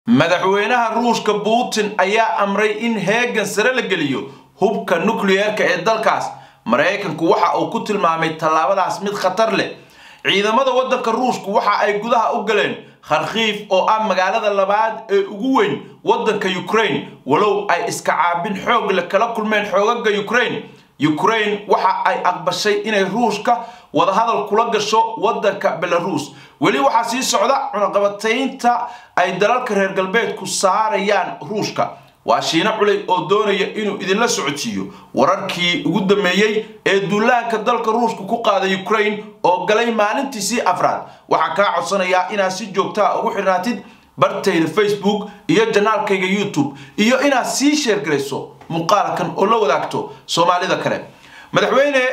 madaxweynaha ruushka putin ayaa amray in heegan sare la geliyo hubka nukliyeerka ee dalkaas maraykanku waxa uu ku tilmaamay tallaabadaas mid khatar leh ciidamada waddanka ruushku waxa ay gudaha u galeen kharkiif oo ah magaalada labaad ee ugu weyn waddanka ukraine walow ay iska caabin xoog le kala kulmeen xoogaga ukraine ukraine waxa ay aqbashay inay ruushka wadahadal kula gasho waddanka belarus weli waxaa sii socda cunaqabataynta ay dalalka reer galbeedku saarayaan ruushka waa shiino culey oo doonaya inuu idinla socodsiiyo wararkii ugu dambeeyey ee duulaanka dalka ruushka ku qaaday ukraine oo galay maalintiisii afraad waxaa kaa codsanayaa inaad si joogtaa ugu xirnaatid bartayda facebook iyo janaalkayga youtube iyo inaad sii sheergarayso muuqaalkan oo la wadaagto soomaalida kale madaxweyne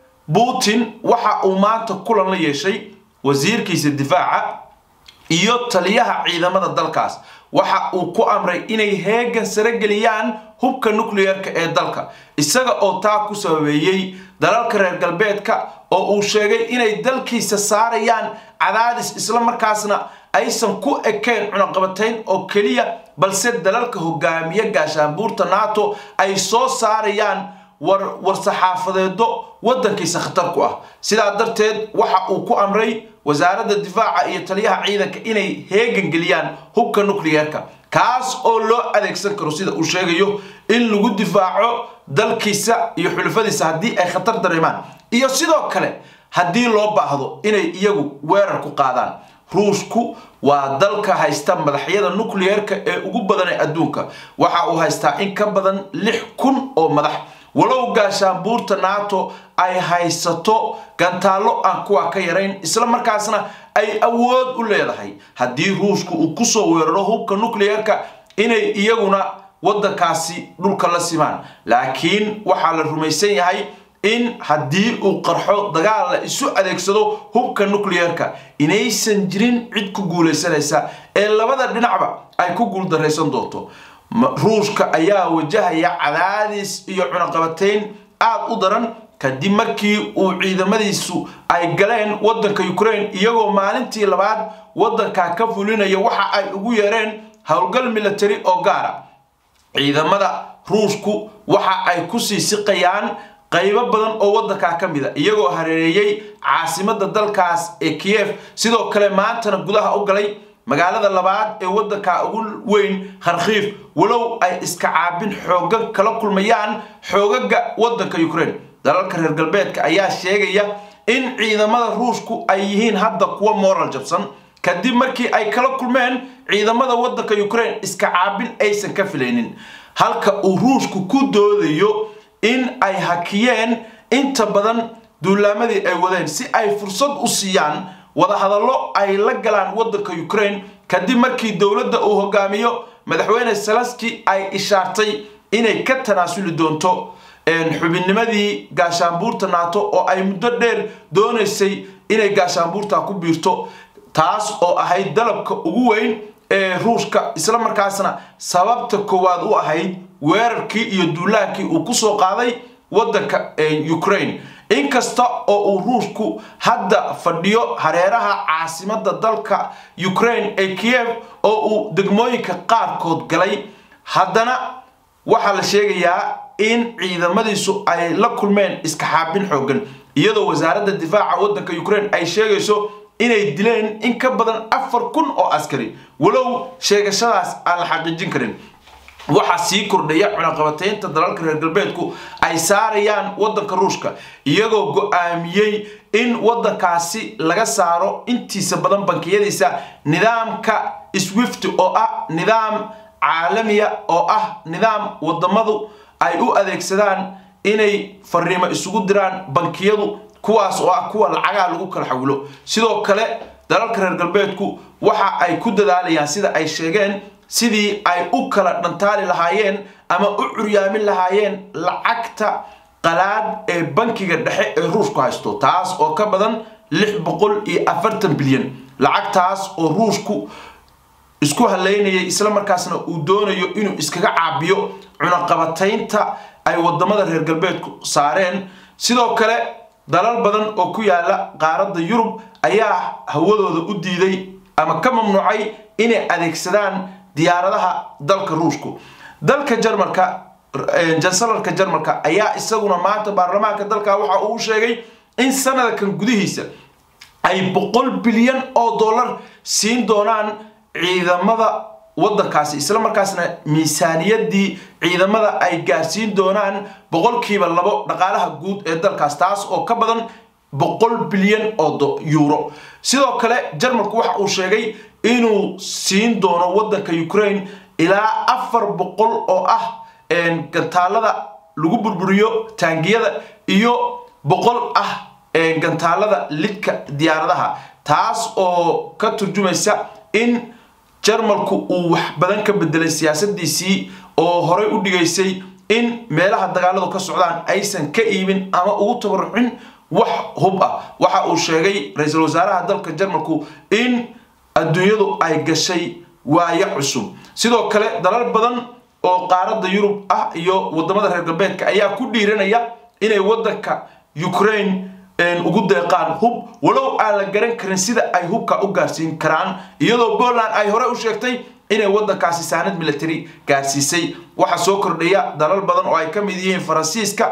putin waxa uu maanta kulan la yeeshay wasiirkiisa difaaca iyo taliyaha ciidamada dalkaas waxa uu ku amray inay heegan sare geliyaan hubka nukliyeerka ee dalka isaga oo taa ku sababeeyey dalalka reer galbeedka oo uu sheegay inay dalkiisa saarayaan cadaadis islamarkaasna aysan ku ekayn cunaqabatayn oo keliya balse dalalka hogaamiya gaashaanbuurta nato ay soo saarayaan war-saxaafadeedo waddankiisa khatar ku ah sidaa darteed waxa uu ku amray wasaaradda difaaca iyo taliyaha ciidanka inay heegan geliyaan hubka nukliyeerka kaas oo loo adeegsan karo sida uu sheegayo in lagu difaaco dalkiisa iyo xulafadiisa haddii ay khatar dareemaan iyo sidoo kale haddii loo baahdo inay iyagu weerar ku qaadaan ruushku waa dalka haysta madaxyada nukliyeerka ee ugu badan ee adduunka waxa uu haystaa in ka badan lix kun oo madax walow gaashaanbuurta nato ay haysato gantaallo aan kuwa ka yarayn isla markaasna ay awood u leedahay haddii ruushku uu kusoo weeraro hubka nukliyeerka inay iyaguna waddankaasi dhulka la simaan laakiin waxaa la rumaysan yahay in haddii uu qarxo dagaal la isu adeegsado hubka nukliyeerka inaysan jirin cid ku guulaysanaysa ee labada dhinacba ay ku guuldaraysan doonto ruushka ayaa wajahaya cadaadis iyo cunaqabatayn aada u daran kadib markii uu ciidamadiisu ay galeen waddanka ukraine iyagoo maalintii labaad waddanka ka fulinaya waxa ay ugu yeereen howlgal military oo gaara ciidamada ruushku waxa ay kusii siqayaan qaybo badan oo waddankaa ka mid a iyagoo hareereeyey caasimada dalkaas ee kiev sidoo kale maantana gudaha u galay magaalada labaad ee waddanka ugu weyn kharkiif walow ay iska caabin xoogan kala kulmayaan xoogaga waddanka ukraine dalalka reer galbeedka ayaa sheegaya in ciidamada ruushku ay yihiin hadda kuwa moral jabsan kadib markii ay kala kulmeen ciidamada waddanka ukraine iska caabin aysan ka filaynin halka uu ruushku ku doodayo in ay hakiyeen inta badan duulaamadii ay wadeen si ay fursad u siiyaan wadahadallo ay la galaan waddanka ukraine kadib markii dowladda uu hogaamiyo madaxweyne salaski ay ishaartay inay ka tanaasuli doonto xubinnimadii gaashaanbuurta nato oo ay muddo dheer doonaysay inay gaashaanbuurta ku biirto taas oo ahayd dalabka ugu weyn ee ruushka isla markaasna sababta koowaad u ahayd weerarkii iyo duulaankii uu kusoo qaaday waddanka ukraine inkasta oo uu ruushku hadda fadhiyo hareeraha caasimada dalka ukraine ee kiev oo uu degmooyinka qaarkood galay haddana waxaa la sheegayaa in ciidamadiisu ay la kulmeen iska xaabin xoogan iyadoo wasaaradda difaaca waddanka ukraine ay sheegayso inay dileen in ka badan afar kun oo askari walow sheegashadaas aan la xaqiijin karin waxaa sii kordhaya cunaqabataynta dalalka reer galbeedku ay saarayaan waddanka ruushka iyagoo go-aamiyey in waddankaasi laga saaro intiisa badan bankiyadiisa nidaamka swift oo ah nidaam caalamiya oo ah nidaam wadamadu ay u adeegsadaan inay fariimo isugu diraan bankiyadu kuwaas oo ah kuwa lacagaa lagu kala xawilo sidoo kale dalalka reer galbeedku waxa ay ku dadaalayaan sida ay sheegeen sidii ay u kala dhantaali lahaayeen ama u curyaamin lahaayeen lacagta qalaad ee bankiga dhexe ee ruushku haysto taas oo ka badan lix boqol iyo afartan bilyan lacagtaas oo ruushku isku haleynayay isla markaasna uu doonayo inuu iskaga caabiyo cunaqabataynta ay wadamada reer galbeedku saareen sidoo kale dalal badan oo ku yaala qaaradda yurub ayaa hawadooda u diiday ama ka mamnuucay inay adeegsadaan diyaaradaha dalka ruushku dalka jarmalka jansalarka jarmalka ayaa isaguna maanta baarlamaanka dalka waxa uu sheegay in sanadkan gudihiisa ay boqol bilyan oo dollar siin doonaan ciidamada wadankaasi isla markaasna miisaaniyadii ciidamada ay gaarsiin doonaan boqolkiiba labo dhaqaalaha guud ee dalkaas taas oo ka badan boqol bilyan oo euro sidoo kale jarmalku waxa uu sheegay inuu siin doono wadanka ukraine ilaa afar boqol oo ah gantaalada lagu burburiyo taangiyada iyo boqol ah gantaalada lidka diyaaradaha taas oo ka turjumaysa in jarmalku uu wax badan ka bedelay siyaasadiisii oo horey u dhigaysay in meelaha dagaaladu ka socdaan aysan ka iibin ama ugu tabarucin wax hub ah waxa uu sheegay ra-iisul wasaaraha dalka jarmalku in adduunyadu ay gashay waayo cusub sidoo kale dalal badan oo qaaradda yurub ah iyo wadamada reer galbeedka ayaa ku dhiiranaya inay wadanka ukraine ugu deeqaan hub walow aan la garan karin sida ay hubka u gaarsiin karaan iyadoo poland ay hore u sheegtay inay wadankaasi saanad military gaarsiisay waxaa soo kordhaya dalal badan oo ay ka mid yihiin faransiiska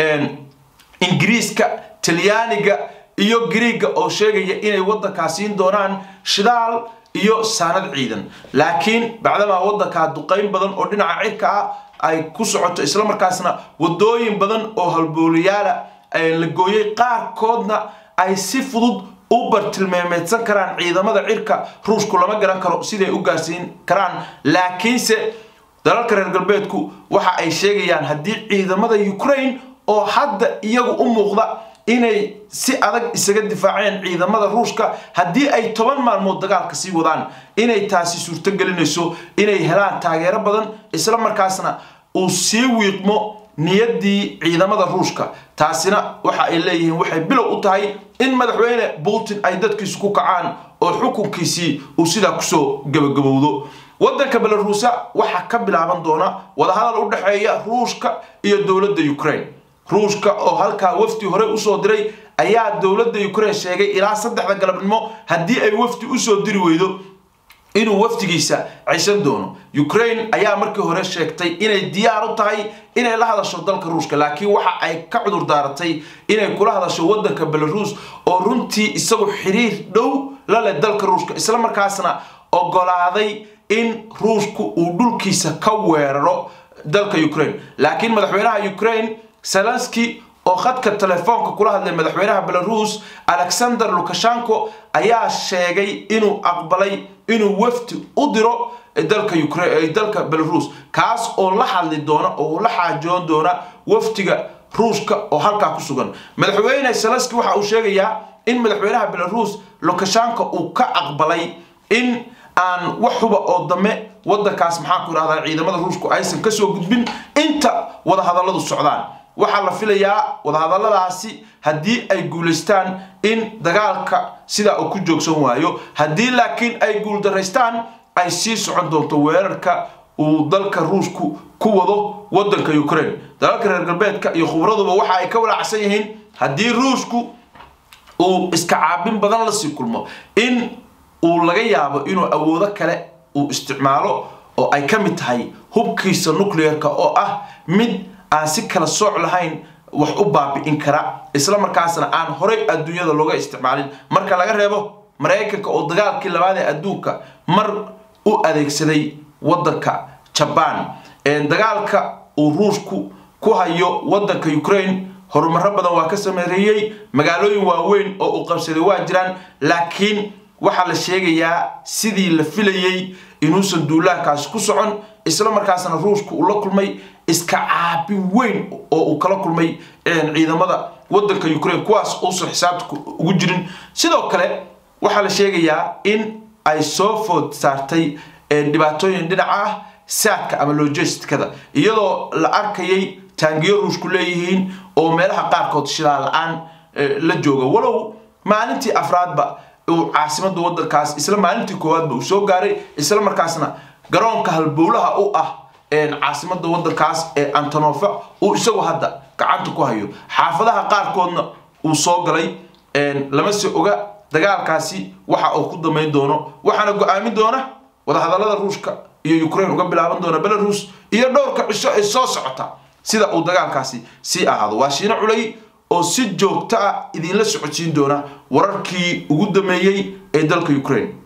ingiriiska talyaaniga iyo griiga oo sheegaya inay wadankaas siin doonaan shidaal iyo saanad ciidan laakiin bacdamaa wadankaa duqayn badan oo dhinaca cirka ah ay ku socoto islamarkaasna wadooyin badan oo halbooliyaala la gooyay qaarkoodna ay si fudud u bartilmaameedsan karaan ciidamada cirka ruushku lama garan karo siday u gaarsiin karaan laakiinse dalalka reer galbeedku waxa ay sheegayaan haddii ciidamada ukraine oo hadda iyagu u muuqda inay si adag isaga difaaceen ciidamada ruushka haddii ay toban maalmood dagaalka sii wadaan inay taasi suurto gelinayso inay helaan taageero badan isla markaasna uu sii wiiqmo niyaddii ciidamada ruushka taasina waxa ay leeyihiin waxay bilow u tahay in madaxweyne putin ay dadkiisu ku kacaan oo xukunkiisii uu sidaa kusoo gabagabowdo wadanka belaruusa waxaa ka bilaaban doona wadahadal u dhexeeya ruushka iyo dowladda ukraine ruushka oo halkaa wafdi hore usoo diray ayaa dowladda ukraine sheegay ilaa saddexda galabnimo haddii ay wafdi usoo diri weydo inuu wafdigiisa ceshan doono ukraine ayaa markii hore sheegtay inay diyaar u tahay inay la hadasho dalka ruushka laakiin waxa ay ka cudur daaratay inay kula hadasho wadanka belaruus oo runtii isagu xiriir dhow la leh dalka ruushka islamarkaasna ogolaaday in ruushku uu dhulkiisa ka weeraro dalka ukraine laakiin madaxweynaha ukraine zelenski oo khadka telefoonka kula hadlay madaxweynaha belaruus alexander lukashenko ayaa sheegay inuu aqbalay inuu wafdi u diro dalka dalka belaruus kaas oo la hadli doona oo la xaajoon doona wafdiga ruushka oo halkaa ku sugan madaxweyne zelenski waxa uu sheegayaa in madaxweynaha belaruus lukashenko uu ka aqbalay in aan wax huba oo dame wadankaas maxaa ku idhahdaa ciidamada ruushku aysan kasoo gudbin inta wadahadalladu socdaan waxaa la filayaa wadahadalladaasi haddii ay guulaystaan in dagaalka sidaa uu ku joogsan waayo haddii laakiin ay guuldaraystaan ay sii socon doonto weerarka uu dalka ruushku ku wado wadanka ukraine dalalka reer galbeedka iyo khubraduba waxa ay ka walaacsan yihiin haddii ruushku uu iska caabin badan lasii kulmo in uu laga yaabo inuu awoodo kale uu isticmaalo oo ay ka mid tahay hubkiisa nucleerka oo ah mid aan si kala sooc lahayn wax u baabi'in kara isla markaasna aan horey adduunyada looga isticmaalin marka laga reebo maraykanka oo dagaalkii labaad ee adduunka mar u adeegsaday wadanka jabaan dagaalka uu ruushku ku hayo wadanka ukraine horumaro badan waa ka sameereeyey magaalooyin waaweyn oo uu qabsaday waa jiraan laakiin waxaa la sheegayaa sidii la filayey inuusan duulaankaasi ku socon isla markaasna ruushku uu la kulmay iska caabin weyn oo uu kala kulmay ciidamada wadanka ukraine kuwaas uusan xisaabta ugu jirin sidoo kale waxaa la sheegayaa in ay soo food saartay dhibaatooyin dhinaca ah saadka ama logistikada iyadoo la arkayay taangiyo ruushku leeyihiin oo meelaha qaarkood shidaal la-aan la jooga walow maalintii afraadba uu caasimada wadankaas isla maalintii koowaadba uu soo gaaray isla markaasna garoonka halbowlaha u ah caasimada wadankaas ee antonofa uu isagu hadda gacanta ku hayo xaafadaha qaarkoodna uu soo galay lama se oga dagaalkaasi waxa uu ku damayn doono waxaana go-aamin doona wadahadalada ruushka iyo ukraine uga bilaaban doona belarus iyo dhowrka cisho ee soo socota sida uu dagaalkaasi sii ahaado waa shiino culay oo si joogto ah idinla socodsiin doona wararkii ugu dambeeyey ee dalka ukraine